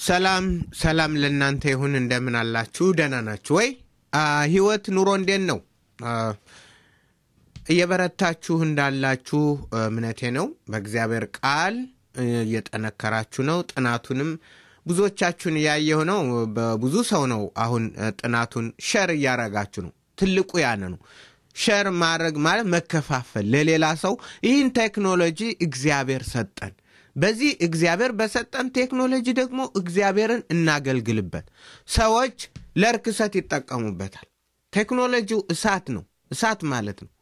ሰላም ሰላም ለእናንተ ይሁን። እንደምን አላችሁ? ደህና ናችሁ ወይ? ህይወት ኑሮ እንዴት ነው? እየበረታችሁ እንዳላችሁ እምነቴ ነው። በእግዚአብሔር ቃል እየጠነከራችሁ ነው። ጥናቱንም ብዙዎቻችሁን እያየሁ ነው። በብዙ ሰው ነው አሁን ጥናቱን ሸር እያረጋችሁ ነው። ትልቁ ያነ ነው። ሸር ማድረግ ማለት መከፋፈል ለሌላ ሰው። ይህን ቴክኖሎጂ እግዚአብሔር ሰጠን። በዚህ እግዚአብሔር በሰጠን ቴክኖሎጂ ደግሞ እግዚአብሔርን እናገልግልበት። ሰዎች ለርክሰት ይጠቀሙበታል። ቴክኖሎጂው እሳት ነው። እሳት ማለት ነው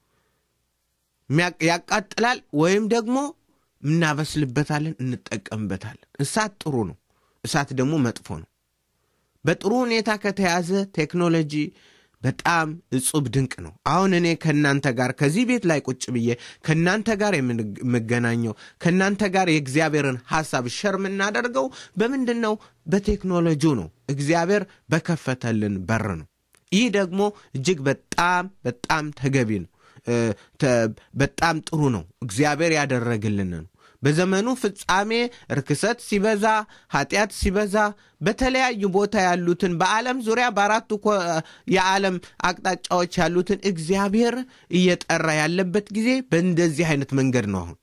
ያቃጥላል፣ ወይም ደግሞ እናበስልበታለን፣ እንጠቀምበታለን። እሳት ጥሩ ነው፣ እሳት ደግሞ መጥፎ ነው። በጥሩ ሁኔታ ከተያዘ ቴክኖሎጂ በጣም እጹብ ድንቅ ነው። አሁን እኔ ከእናንተ ጋር ከዚህ ቤት ላይ ቁጭ ብዬ ከእናንተ ጋር የምገናኘው ከእናንተ ጋር የእግዚአብሔርን ሐሳብ ሸር የምናደርገው በምንድን ነው? በቴክኖሎጂው ነው። እግዚአብሔር በከፈተልን በር ነው። ይህ ደግሞ እጅግ በጣም በጣም ተገቢ ነው። በጣም ጥሩ ነው። እግዚአብሔር ያደረግልን ነው። በዘመኑ ፍጻሜ ርክሰት ሲበዛ፣ ኃጢአት ሲበዛ በተለያዩ ቦታ ያሉትን በዓለም ዙሪያ በአራቱ የዓለም አቅጣጫዎች ያሉትን እግዚአብሔር እየጠራ ያለበት ጊዜ በእንደዚህ አይነት መንገድ ነው። አሁን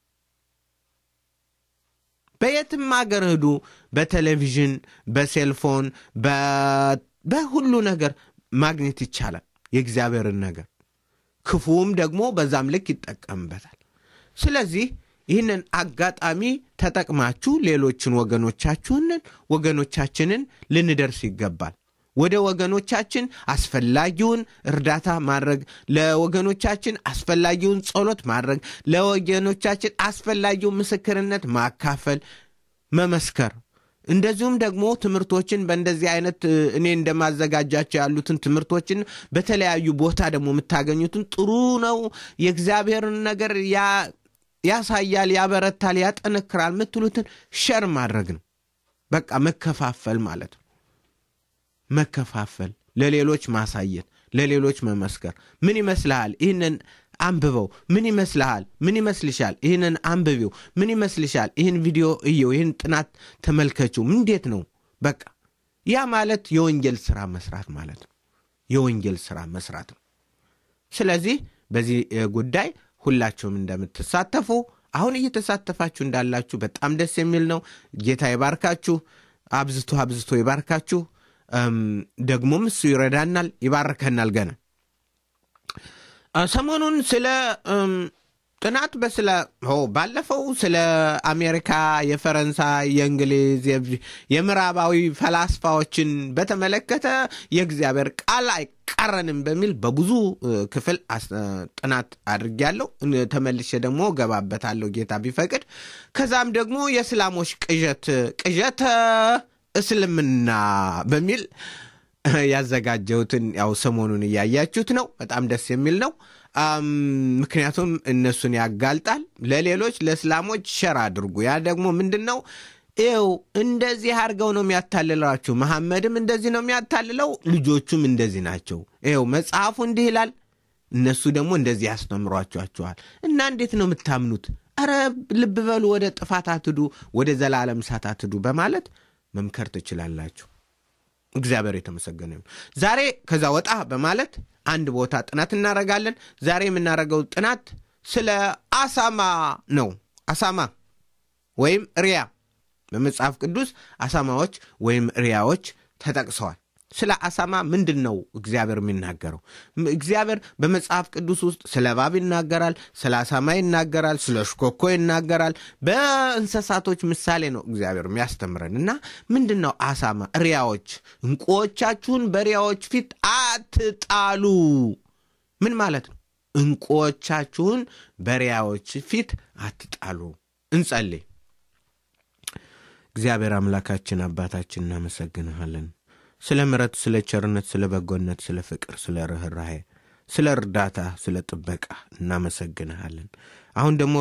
በየትም አገር ሂዱ፣ በቴሌቪዥን፣ በሴልፎን፣ በሁሉ ነገር ማግኘት ይቻላል የእግዚአብሔርን ነገር። ክፉም ደግሞ በዛም ልክ ይጠቀምበታል። ስለዚህ ይህንን አጋጣሚ ተጠቅማችሁ ሌሎችን ወገኖቻችሁንን ወገኖቻችንን ልንደርስ ይገባል። ወደ ወገኖቻችን አስፈላጊውን እርዳታ ማድረግ፣ ለወገኖቻችን አስፈላጊውን ጸሎት ማድረግ፣ ለወገኖቻችን አስፈላጊውን ምስክርነት ማካፈል፣ መመስከር እንደዚሁም ደግሞ ትምህርቶችን በእንደዚህ አይነት እኔ እንደማዘጋጃቸው ያሉትን ትምህርቶችን በተለያዩ ቦታ ደግሞ የምታገኙትን ጥሩ ነው። የእግዚአብሔርን ነገር ያሳያል፣ ያበረታል፣ ያጠነክራል የምትሉትን ሸር ማድረግ ነው። በቃ መከፋፈል ማለት ነው። መከፋፈል፣ ለሌሎች ማሳየት፣ ለሌሎች መመስከር። ምን ይመስልሃል? ይህንን አንብበው። ምን ይመስልሃል? ምን ይመስልሻል? ይህንን አንብቢው። ምን ይመስልሻል? ይህን ቪዲዮ እየው፣ ይህን ጥናት ተመልከችው። እንዴት ነው? በቃ ያ ማለት የወንጌል ስራ መስራት ማለት ነው። የወንጌል ስራ መስራት ነው። ስለዚህ በዚህ ጉዳይ ሁላችሁም እንደምትሳተፉ አሁን እየተሳተፋችሁ እንዳላችሁ በጣም ደስ የሚል ነው። ጌታ ይባርካችሁ፣ አብዝቶ አብዝቶ ይባርካችሁ። ደግሞም እሱ ይረዳናል፣ ይባርከናል ገና ሰሞኑን ስለ ጥናት በስለ ባለፈው ስለ አሜሪካ፣ የፈረንሳይ፣ የእንግሊዝ፣ የምዕራባዊ ፈላስፋዎችን በተመለከተ የእግዚአብሔር ቃል አይቃረንም በሚል በብዙ ክፍል ጥናት አድርጌያለሁ። ተመልሼ ደግሞ ገባበታለሁ ጌታ ቢፈቅድ። ከዛም ደግሞ የእስላሞች ቅዠት ቅዠተ እስልምና በሚል ያዘጋጀሁትን ያው ሰሞኑን እያያችሁት ነው። በጣም ደስ የሚል ነው። ምክንያቱም እነሱን ያጋልጣል። ለሌሎች ለእስላሞች ሸር አድርጉ። ያ ደግሞ ምንድን ነው? ይው እንደዚህ አድርገው ነው የሚያታልላችሁ። መሐመድም እንደዚህ ነው የሚያታልለው፣ ልጆቹም እንደዚህ ናቸው። ይው መጽሐፉ እንዲህ ይላል፣ እነሱ ደግሞ እንደዚህ ያስተምሯቸዋቸዋል። እና እንዴት ነው የምታምኑት? ኧረ ልብ በሉ፣ ወደ ጥፋት አትዱ፣ ወደ ዘላለም እሳት አትዱ በማለት መምከር ትችላላችሁ። እግዚአብሔር የተመሰገነ ይሁን። ዛሬ ከዛ ወጣ በማለት አንድ ቦታ ጥናት እናደርጋለን። ዛሬ የምናደርገው ጥናት ስለ አሳማ ነው። አሳማ ወይም ሪያ በመጽሐፍ ቅዱስ አሳማዎች ወይም ሪያዎች ተጠቅሰዋል። ስለ አሳማ ምንድን ነው እግዚአብሔር የሚናገረው? እግዚአብሔር በመጽሐፍ ቅዱስ ውስጥ ስለ እባብ ይናገራል፣ ስለ አሳማ ይናገራል፣ ስለ ሽኮኮ ይናገራል። በእንስሳቶች ምሳሌ ነው እግዚአብሔር የሚያስተምረን እና ምንድን ነው አሳማ? ሪያዎች፣ እንቁዎቻችሁን በሪያዎች ፊት አትጣሉ። ምን ማለት ነው? እንቁዎቻችሁን በሪያዎች ፊት አትጣሉ። እንጸልይ። እግዚአብሔር አምላካችን አባታችን እናመሰግንሃለን ስለ ምረት፣ ስለ ቸርነት፣ ስለ በጎነት፣ ስለ ፍቅር፣ ስለ ርኅራሄ፣ ስለ እርዳታ፣ ስለ ጥበቃ እናመሰግንሃለን። አሁን ደግሞ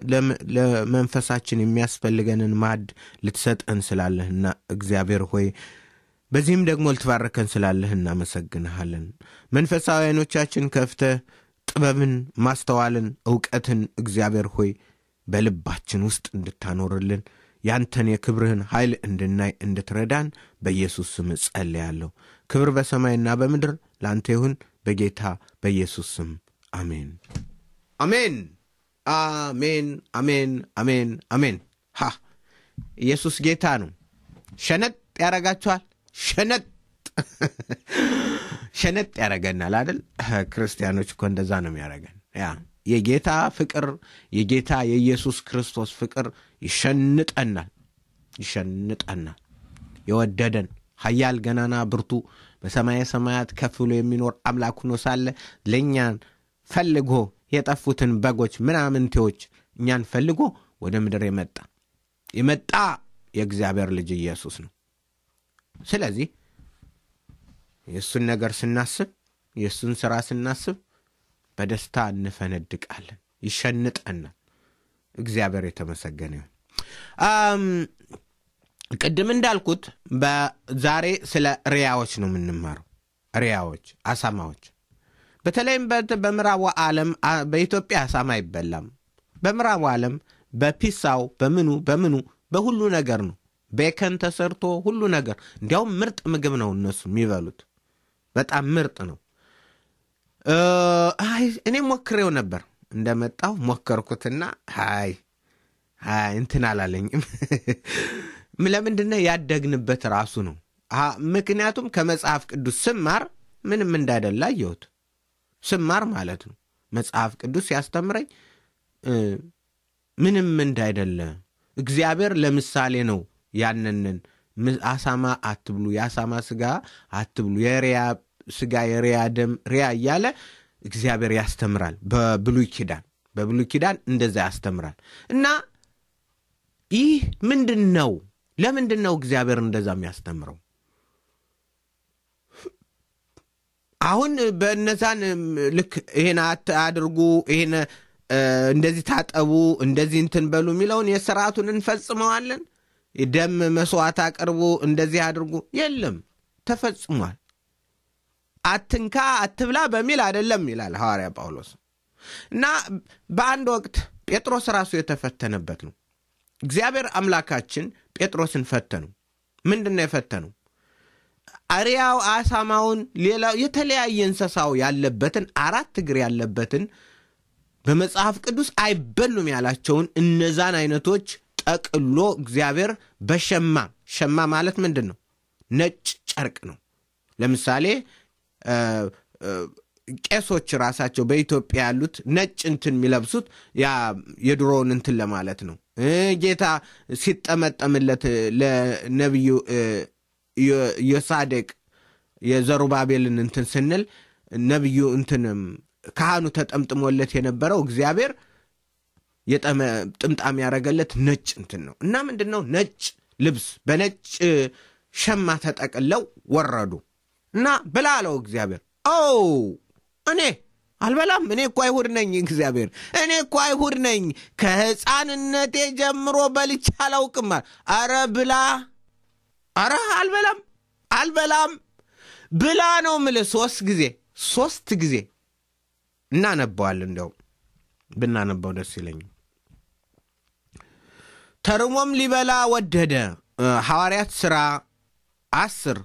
ለመንፈሳችን የሚያስፈልገንን ማዕድ ልትሰጠን ስላለህና እግዚአብሔር ሆይ በዚህም ደግሞ ልትባረከን ስላለህ እናመሰግንሃለን። መንፈሳዊ ዓይኖቻችን ከፍተህ ጥበብን፣ ማስተዋልን፣ እውቀትን እግዚአብሔር ሆይ በልባችን ውስጥ እንድታኖርልን ያንተን የክብርህን ኃይል እንድናይ እንድትረዳን በኢየሱስ ስም ጸልያለሁ። ክብር በሰማይና በምድር ለአንተ ይሁን በጌታ በኢየሱስ ስም አሜን፣ አሜን፣ አሜን፣ አሜን፣ አሜን፣ አሜን። ሃ ኢየሱስ ጌታ ነው። ሸነጥ ያረጋችኋል። ሸነጥ ሸነጥ ያረገናል አይደል? ክርስቲያኖች እኮ እንደዛ ነው የሚያረገን። ያ የጌታ ፍቅር የጌታ የኢየሱስ ክርስቶስ ፍቅር ይሸንጠናል፣ ይሸንጠናል። የወደደን ኃያል ገናና ብርቱ በሰማየ ሰማያት ከፍ ብሎ የሚኖር አምላክ ሆኖ ሳለ ለእኛን ፈልጎ የጠፉትን በጎች ምናምንቴዎች እኛን ፈልጎ ወደ ምድር የመጣ የመጣ የእግዚአብሔር ልጅ ኢየሱስ ነው። ስለዚህ የእሱን ነገር ስናስብ የእሱን ሥራ ስናስብ በደስታ እንፈነድቃለን፣ ይሸንጠናል። እግዚአብሔር የተመሰገነ ይሁን። ቅድም እንዳልኩት በዛሬ ስለ ሪያዎች ነው የምንማረው። ሪያዎች፣ አሳማዎች በተለይም በምዕራቡ ዓለም በኢትዮጵያ አሳማ አይበላም። በምዕራቡ ዓለም በፒሳው በምኑ በምኑ በሁሉ ነገር ነው ቤከን ተሰርቶ ሁሉ ነገር እንዲያውም ምርጥ ምግብ ነው እነሱ የሚበሉት በጣም ምርጥ ነው። አይ እኔም ሞክሬው ነበር እንደመጣው ሞከርኩትና አይ አይ እንትን አላለኝም። ለምንድነው ያደግንበት ራሱ ነው። ምክንያቱም ከመጽሐፍ ቅዱስ ስማር ምንም እንዳይደላ አየሁት። ስማር ማለት ነው መጽሐፍ ቅዱስ ሲያስተምረኝ ምንም እንዳይደለ እግዚአብሔር ለምሳሌ ነው ያንንን አሳማ አትብሉ፣ የአሳማ ስጋ አትብሉ፣ የሪያ ስጋ የሪያ ደም ሪያ እያለ እግዚአብሔር ያስተምራል። በብሉይ ኪዳን በብሉይ ኪዳን እንደዛ ያስተምራል። እና ይህ ምንድን ነው? ለምንድን ነው እግዚአብሔር እንደዛ የሚያስተምረው? አሁን በእነዛን ልክ ይሄን አድርጉ ይሄን እንደዚህ ታጠቡ እንደዚህ እንትን በሉ የሚለውን የስርዓቱን እንፈጽመዋለን። ደም መስዋዕት አቅርቡ እንደዚህ አድርጉ የለም፣ ተፈጽሟል። አትንካ አትብላ በሚል አይደለም ይላል ሐዋርያ ጳውሎስ። እና በአንድ ወቅት ጴጥሮስ ራሱ የተፈተነበት ነው። እግዚአብሔር አምላካችን ጴጥሮስን ፈተኑ። ምንድን ነው የፈተነው? አሪያው አሳማውን፣ ሌላው የተለያየ እንስሳው ያለበትን አራት እግር ያለበትን በመጽሐፍ ቅዱስ አይበሉም ያላቸውን እነዛን አይነቶች ጠቅሎ እግዚአብሔር በሸማ ሸማ ማለት ምንድን ነው? ነጭ ጨርቅ ነው። ለምሳሌ ቄሶች ራሳቸው በኢትዮጵያ ያሉት ነጭ እንትን የሚለብሱት ያ የድሮውን እንትን ለማለት ነው። ጌታ ሲጠመጠምለት ለነቢዩ የሳዴቅ የዘሩባቤልን እንትን ስንል ነቢዩ እንትንም ካህኑ ተጠምጥሞለት የነበረው እግዚአብሔር ጥምጣም ያደረገለት ነጭ እንትን ነው እና ምንድን ነው ነጭ ልብስ በነጭ ሸማ ተጠቅለው ወረዱ እና ብላ አለው እግዚአብሔር። ኦ እኔ አልበላም፣ እኔ እኮ አይሁድ ነኝ። እግዚአብሔር እኔ እኮ አይሁድ ነኝ፣ ከሕፃንነቴ ጀምሮ በልቼ አላውቅም። አረ ብላ፣ አረ አልበላም፣ አልበላም ብላ ነው ምልህ። ሶስት ጊዜ ሶስት ጊዜ እናነባዋለን። እንዲያውም ብናነባው ደስ ይለኛል። ተርሞም ሊበላ ወደደ። ሐዋርያት ሥራ አስር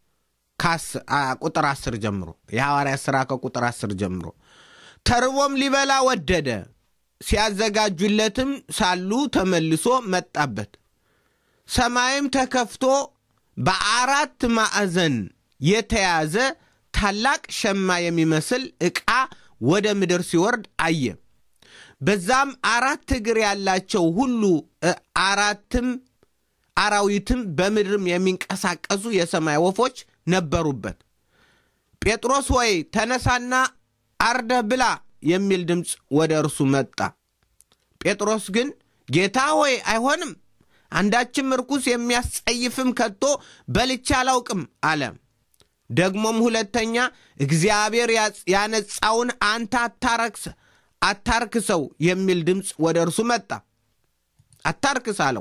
ቁጥር አስር ጀምሮ የሐዋርያት ሥራ ከቁጥር አስር ጀምሮ ተርቦም ሊበላ ወደደ። ሲያዘጋጁለትም ሳሉ ተመልሶ መጣበት። ሰማይም ተከፍቶ በአራት ማዕዘን የተያዘ ታላቅ ሸማ የሚመስል ዕቃ ወደ ምድር ሲወርድ አየ። በዛም አራት እግር ያላቸው ሁሉ አራትም አራዊትም በምድርም የሚንቀሳቀሱ የሰማይ ወፎች ነበሩበት። ጴጥሮስ ሆይ ተነሳና አርደህ ብላ የሚል ድምፅ ወደ እርሱ መጣ። ጴጥሮስ ግን ጌታ ሆይ አይሆንም፣ አንዳችም ርኩስ የሚያስጸይፍም ከቶ በልቼ አላውቅም አለ። ደግሞም ሁለተኛ እግዚአብሔር ያነጻውን አንተ አታረክስ አታርክሰው የሚል ድምፅ ወደ እርሱ መጣ። አታርክስ አለው።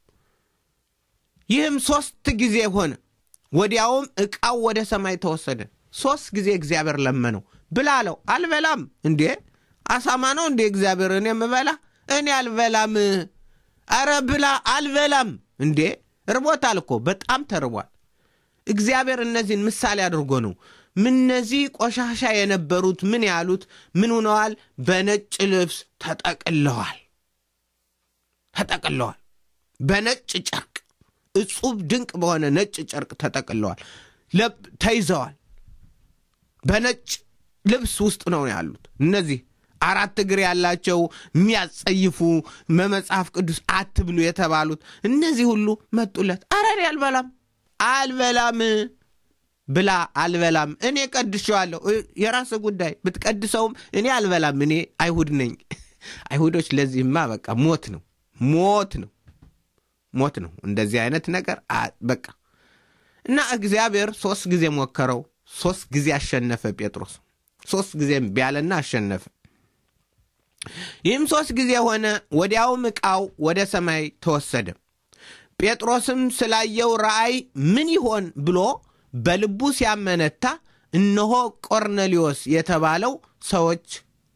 ይህም ሦስት ጊዜ ሆነ። ወዲያውም ዕቃው ወደ ሰማይ ተወሰደ። ሦስት ጊዜ እግዚአብሔር ለመነው። ብላ አለው። አልበላም። እንዴ አሳማ ነው እንዴ እግዚአብሔር እኔ የምበላ? እኔ አልበላም። አረ ብላ አልበላም እንዴ ርቦታል እኮ በጣም ተርቧል እግዚአብሔር እነዚህን ምሳሌ አድርጎ ነው እነዚህ ቆሻሻ የነበሩት ምን ያሉት ምን ሆነዋል በነጭ ልብስ ተጠቅለዋል ተጠቅለዋል በነጭ ጨርቅ እጹብ ድንቅ በሆነ ነጭ ጨርቅ ተጠቅለዋል ተይዘዋል በነጭ ልብስ ውስጥ ነው ያሉት እነዚህ አራት እግር ያላቸው የሚያጸይፉ በመጽሐፍ ቅዱስ አትብሉ የተባሉት እነዚህ ሁሉ መጡለት አረን አልበላም አልበላም ብላ አልበላም እኔ ቀድሸዋለሁ የራስ ጉዳይ ብትቀድሰውም እኔ አልበላም እኔ አይሁድ ነኝ አይሁዶች ለዚህማ በቃ ሞት ነው ሞት ነው ሞት ነው እንደዚህ አይነት ነገር በቃ እና እግዚአብሔር ሶስት ጊዜ ሞከረው ሶስት ጊዜ አሸነፈ ጴጥሮስ ሶስት ጊዜ ቢያለና አሸነፈ ይህም ሶስት ጊዜ ሆነ ወዲያውም ዕቃው ወደ ሰማይ ተወሰደ ጴጥሮስም ስላየው ራእይ ምን ይሆን ብሎ በልቡ ሲያመነታ እነሆ ቆርኔሊዮስ የተባለው ሰዎች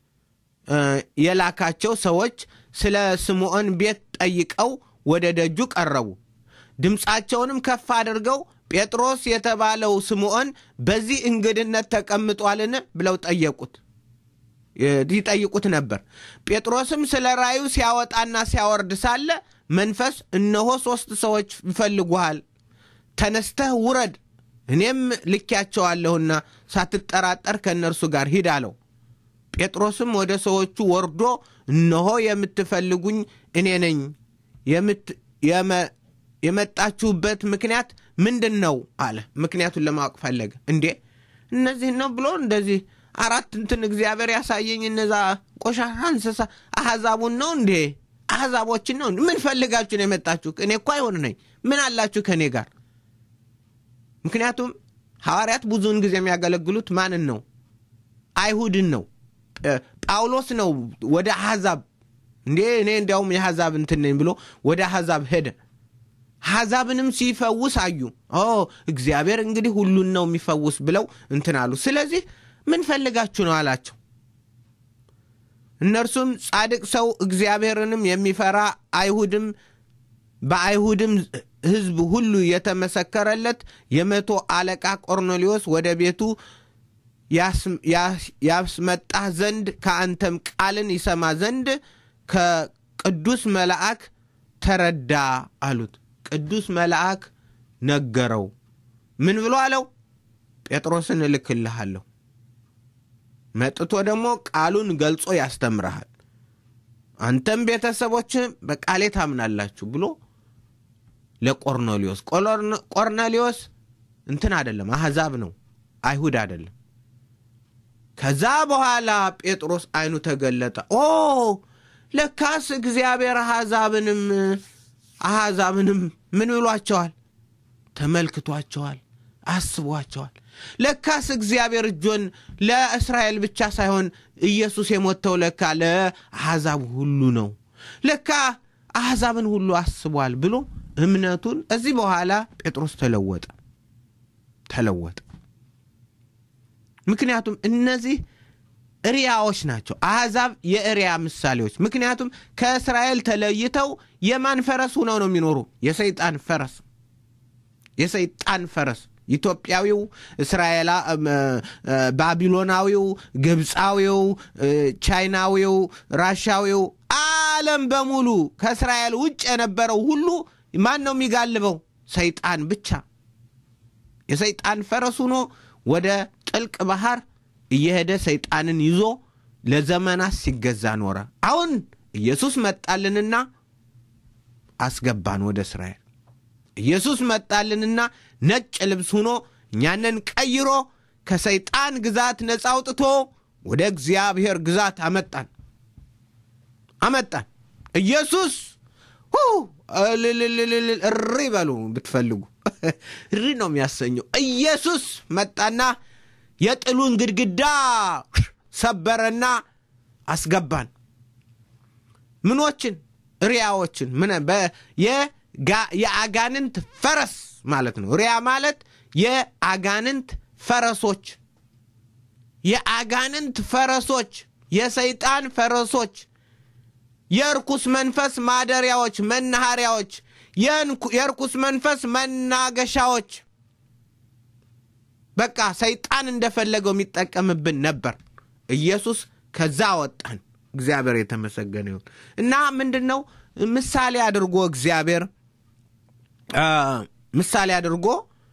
የላካቸው ሰዎች ስለ ስምዖን ቤት ጠይቀው ወደ ደጁ ቀረቡ ድምፃቸውንም ከፍ አድርገው ጴጥሮስ የተባለው ስምዖን በዚህ እንግድነት ተቀምጧልን ብለው ጠየቁት ይጠይቁት ነበር ጴጥሮስም ስለ ራዩ ሲያወጣና ሲያወርድ ሳለ መንፈስ እነሆ ሦስት ሰዎች ይፈልጉሃል ተነስተህ ውረድ እኔም ልኪያቸዋለሁና ሳትጠራጠር ከእነርሱ ጋር ሂድ አለው ጴጥሮስም ወደ ሰዎቹ ወርዶ እነሆ የምትፈልጉኝ እኔ ነኝ የመጣችሁበት ምክንያት ምንድን ነው አለ ምክንያቱን ለማወቅ ፈለገ እንዴ እነዚህ ነው ብሎ እንደዚህ አራት እንትን እግዚአብሔር ያሳየኝ እነዛ ቆሻሻ እንስሳ አሕዛቡን ነው እንዴ አሕዛቦችን ነው ምን ፈልጋችሁ ነው የመጣችሁ እኔ እኮ አይሆን ነኝ ምን አላችሁ ከእኔ ጋር ምክንያቱም ሐዋርያት ብዙውን ጊዜ የሚያገለግሉት ማንን ነው አይሁድን ነው ጳውሎስ ነው ወደ አሕዛብ እንዴ እኔ እንዲያውም የአሕዛብ እንትን ነኝ ብሎ ወደ አሕዛብ ሄደ አሕዛብንም ሲፈውስ አዩ እግዚአብሔር እንግዲህ ሁሉን ነው የሚፈውስ ብለው እንትን አሉ ስለዚህ ምን ፈልጋችሁ ነው አላቸው እነርሱም ጻድቅ ሰው እግዚአብሔርንም የሚፈራ አይሁድም በአይሁድም ሕዝብ ሁሉ የተመሰከረለት የመቶ አለቃ ቆርኔሌዎስ ወደ ቤቱ ያስመጣህ ዘንድ ከአንተም ቃልን ይሰማ ዘንድ ከቅዱስ መልአክ ተረዳ አሉት ቅዱስ መልአክ ነገረው ምን ብሎ አለው ጴጥሮስን እልክልሃለሁ መጥቶ ደግሞ ቃሉን ገልጾ ያስተምረሃል አንተም ቤተሰቦችህ በቃሌ ታምናላችሁ ብሎ ለቆርኔሊዮስ ቆርኔሊዮስ እንትን አደለም አሕዛብ ነው አይሁድ አደለም ከዛ በኋላ ጴጥሮስ አይኑ ተገለጠ ኦ ለካስ እግዚአብሔር አሕዛብንም አሕዛብንም ምን ብሏቸዋል ተመልክቷቸዋል አስቧቸዋል ለካስ እግዚአብሔር እጆን ለእስራኤል ብቻ ሳይሆን ኢየሱስ የሞተው ለካ ለአሕዛብ ሁሉ ነው ለካ አሕዛብን ሁሉ አስቧል ብሎ እምነቱን እዚህ በኋላ ጴጥሮስ ተለወጠ ተለወጠ ምክንያቱም እነዚህ እሪያዎች ናቸው አሕዛብ የእሪያ ምሳሌዎች ምክንያቱም ከእስራኤል ተለይተው የማን ፈረስ ሁነው ነው የሚኖሩ የሰይጣን ፈረስ የሰይጣን ፈረስ ኢትዮጵያዊው እስራኤላ ባቢሎናዊው ግብፃዊው ቻይናዊው ራሻዊው ዓለም በሙሉ ከእስራኤል ውጭ የነበረው ሁሉ ማን ነው የሚጋልበው ሰይጣን ብቻ የሰይጣን ፈረስ ሆኖ ወደ ጥልቅ ባህር እየሄደ ሰይጣንን ይዞ ለዘመናት ሲገዛ ኖረ አሁን ኢየሱስ መጣልንና አስገባን ወደ እስራኤል ኢየሱስ መጣልንና ነጭ ልብስ ሆኖ እኛንን ቀይሮ ከሰይጣን ግዛት ነፃ አውጥቶ ወደ እግዚአብሔር ግዛት አመጣን አመጣን ኢየሱስ እሪ በሉ ብትፈልጉ እሪ ነው የሚያሰኘው ኢየሱስ መጣና የጥሉን ግድግዳ ሰበረና አስገባን ምኖችን ሪያዎችን የአጋንንት ፈረስ ማለት ነው ሪያ ማለት የአጋንንት ፈረሶች የአጋንንት ፈረሶች የሰይጣን ፈረሶች የርኩስ መንፈስ ማደሪያዎች፣ መናኸሪያዎች፣ የርኩስ መንፈስ መናገሻዎች በቃ ሰይጣን እንደፈለገው የሚጠቀምብን ነበር። ኢየሱስ ከዛ አወጣን። እግዚአብሔር የተመሰገነ ይሁን እና ምንድን ነው ምሳሌ አድርጎ እግዚአብሔር ምሳሌ አድርጎ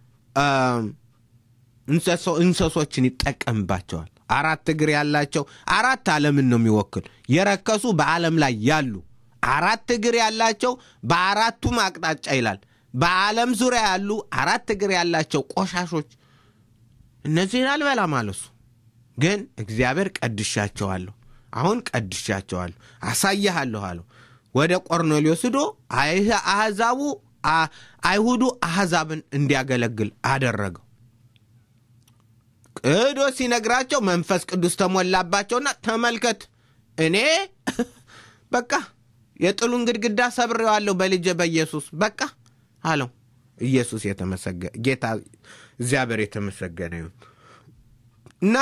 እንሰሶችን ይጠቀምባቸዋል። አራት እግር ያላቸው አራት ዓለምን ነው የሚወክል የረከሱ በዓለም ላይ ያሉ አራት እግር ያላቸው በአራቱም አቅጣጫ ይላል። በዓለም ዙሪያ ያሉ አራት እግር ያላቸው ቆሻሾች እነዚህን አልበላም አለሱ። ግን እግዚአብሔር ቀድሻቸዋለሁ፣ አሁን ቀድሻቸዋለሁ፣ አሳይሃለሁ አለው። ወደ ቆርኔሌዎስ ሂዶ አሕዛቡ አይሁዱ አሕዛብን እንዲያገለግል አደረገው። ቅዶ ሲነግራቸው መንፈስ ቅዱስ ተሞላባቸውና ተመልከት እኔ በቃ የጥሉን ግድግዳ ሰብሬዋለሁ በልጄ በኢየሱስ በቃ አለው። ኢየሱስ የተመሰገ ጌታ እግዚአብሔር የተመሰገነ ይሁን እና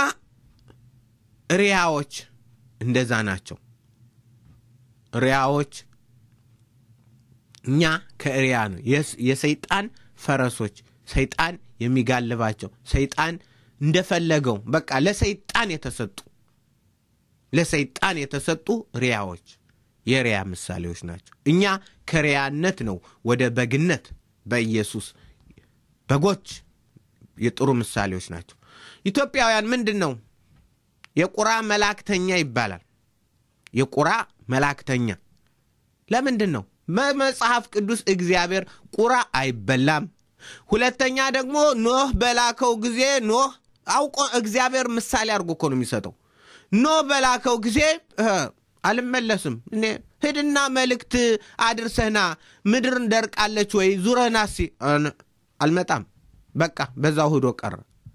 ሪያዎች እንደዛ ናቸው። ሪያዎች እኛ ከሪያ ነው የሰይጣን ፈረሶች፣ ሰይጣን የሚጋልባቸው ሰይጣን እንደፈለገው በቃ ለሰይጣን የተሰጡ ለሰይጣን የተሰጡ ሪያዎች የሪያ ምሳሌዎች ናቸው። እኛ ከሪያነት ነው ወደ በግነት በኢየሱስ በጎች የጥሩ ምሳሌዎች ናቸው። ኢትዮጵያውያን ምንድን ነው የቁራ መላእክተኛ ይባላል። የቁራ መላእክተኛ ለምንድን ነው? በመጽሐፍ ቅዱስ እግዚአብሔር ቁራ አይበላም። ሁለተኛ ደግሞ ኖህ በላከው ጊዜ ኖህ አውቆ እግዚአብሔር ምሳሌ አድርጎ እኮ ነው የሚሰጠው። ኖህ በላከው ጊዜ አልመለስም እኔ ሂድና መልእክት አድርሰህና ምድር ደርቃለች ወይ ዙረህና ሲ አልመጣም። በቃ በዛው ሂዶ ቀረ።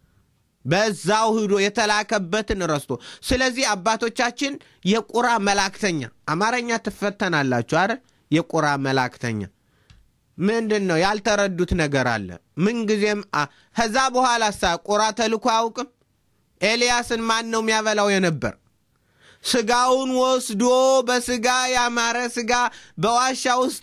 በዛው ሂዶ የተላከበትን ረስቶ። ስለዚህ አባቶቻችን የቁራ መላእክተኛ አማርኛ ትፈተናላችሁ አይደል? የቁራ መላእክተኛ ምንድን ነው ያልተረዱት ነገር አለ። ምንጊዜም ከዛ በኋላ ሳ ቁራ ተልኮ አያውቅም። ኤልያስን ማን ነው የሚያበላው የነበር? ስጋውን ወስዶ በስጋ ያማረ ስጋ በዋሻ ውስጥ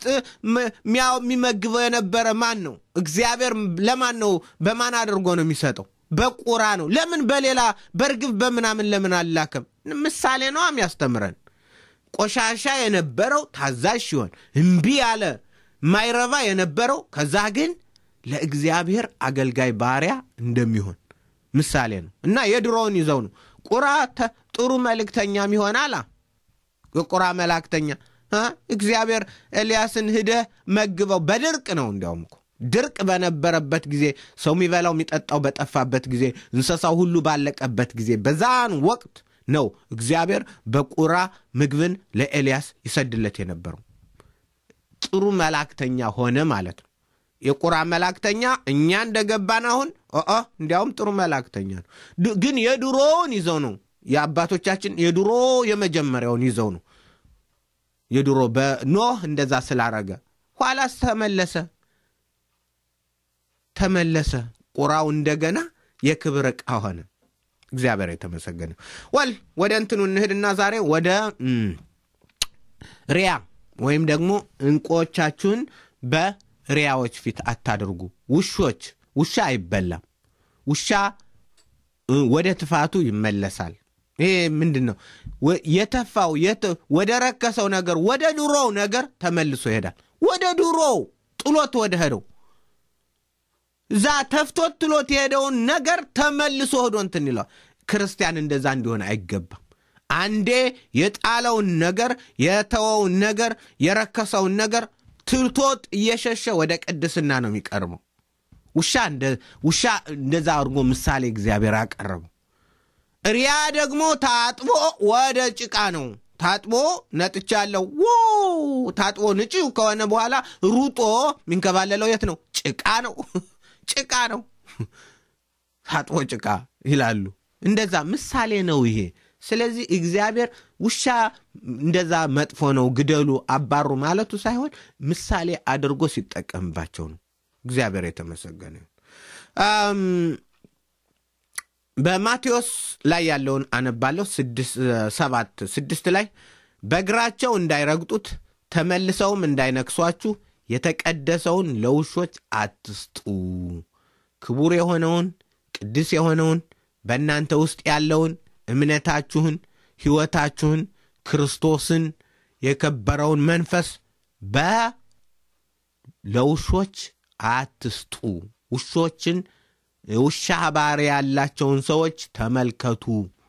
የሚመግበው የነበረ ማን ነው? እግዚአብሔር ለማን ነው? በማን አድርጎ ነው የሚሰጠው? በቁራ ነው። ለምን በሌላ በርግብ በምናምን ለምን አላከም? ምሳሌ ነው የሚያስተምረን። ቆሻሻ የነበረው ታዛዥ ሲሆን እምቢ ያለ ማይረባ የነበረው ከዛ ግን ለእግዚአብሔር አገልጋይ ባሪያ እንደሚሆን ምሳሌ ነው እና የድሮውን ይዘው ነው ቁራ ጥሩ መልእክተኛም ይሆናል። የቁራ መላእክተኛ እግዚአብሔር ኤልያስን ሂደህ መግበው በድርቅ ነው። እንዲያውም እኮ ድርቅ በነበረበት ጊዜ ሰው የሚበላው የሚጠጣው በጠፋበት ጊዜ እንስሳው ሁሉ ባለቀበት ጊዜ በዛን ወቅት ነው እግዚአብሔር በቁራ ምግብን ለኤልያስ ይሰድለት የነበረው። ጥሩ መላእክተኛ ሆነ ማለት ነው። የቁራ መላእክተኛ እኛ እንደገባን አሁን ኦ እንዲያውም ጥሩ መላእክተኛ ነው። ግን የድሮውን ይዘው ነው የአባቶቻችን የድሮ የመጀመሪያውን ይዘው ነው የድሮ በኖህ እንደዛ ስላረገ ኋላስ ተመለሰ ተመለሰ ቁራው እንደገና የክብር ዕቃ ሆነ። እግዚአብሔር የተመሰገነ ወል ወደ እንትኑ እንሂድና ዛሬ ወደ ሪያ ወይም ደግሞ እንቁዎቻችሁን በሪያዎች ፊት አታድርጉ። ውሾች ውሻ አይበላም። ውሻ ወደ ትፋቱ ይመለሳል። ይሄ ምንድን ነው? የተፋው ወደ ረከሰው ነገር ወደ ድሮው ነገር ተመልሶ ይሄዳል። ወደ ድሮው ጥሎት ወደ ሄደው እዛ ተፍቶት ጥሎት የሄደውን ነገር ተመልሶ ሄዶ እንትን ይለዋል። ክርስቲያን እንደዛ እንዲሆን አይገባም። አንዴ የጣለውን ነገር የተወውን ነገር የረከሰውን ነገር ትቶት እየሸሸ ወደ ቅድስና ነው የሚቀርበው። ውሻ እንደዛ አድርጎ ምሳሌ እግዚአብሔር አቀረበው። ሪያ ደግሞ ታጥቦ ወደ ጭቃ ነው ታጥቦ ነጥቻለሁ ታጥቦ ንጪው ከሆነ በኋላ ሩጦ የሚንከባለለው የት ነው? ጭቃ ነው ጭቃ ነው። ታጥቦ ጭቃ ይላሉ። እንደዛ ምሳሌ ነው ይሄ። ስለዚህ እግዚአብሔር ውሻ እንደዛ መጥፎ ነው ግደሉ፣ አባሩ ማለቱ ሳይሆን ምሳሌ አድርጎ ሲጠቀምባቸው ነው። እግዚአብሔር የተመሰገነ በማቴዎስ ላይ ያለውን አነባለሁ። ሰባት ስድስት ላይ በእግራቸው እንዳይረግጡት ተመልሰውም እንዳይነክሷችሁ የተቀደሰውን ለውሾች አትስጡ። ክቡር የሆነውን ቅዱስ የሆነውን በእናንተ ውስጥ ያለውን እምነታችሁን፣ ሕይወታችሁን፣ ክርስቶስን የከበረውን መንፈስ በ ለውሾች አትስጡ። ውሾችን ውሻ ባህሪ ያላቸውን ሰዎች ተመልከቱ።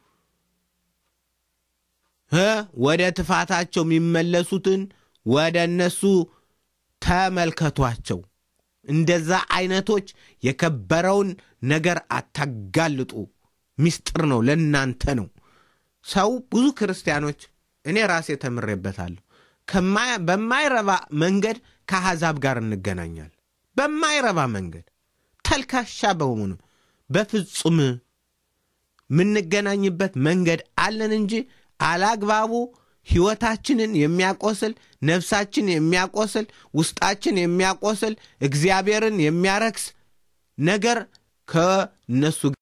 ወደ ትፋታቸው የሚመለሱትን ወደ እነሱ ተመልከቷቸው። እንደዛ አይነቶች የከበረውን ነገር አታጋልጡ። ምስጢር ነው፣ ለእናንተ ነው። ሰው ብዙ ክርስቲያኖች እኔ ራሴ ተምሬበታለሁ። በማይረባ መንገድ ከአሕዛብ ጋር እንገናኛል። በማይረባ መንገድ ተልካሻ በሆኑ በፍጹም የምንገናኝበት መንገድ አለን እንጂ አላግባቡ ሕይወታችንን የሚያቆስል ነፍሳችን የሚያቆስል ውስጣችን የሚያቆስል እግዚአብሔርን የሚያረክስ ነገር ከነሱ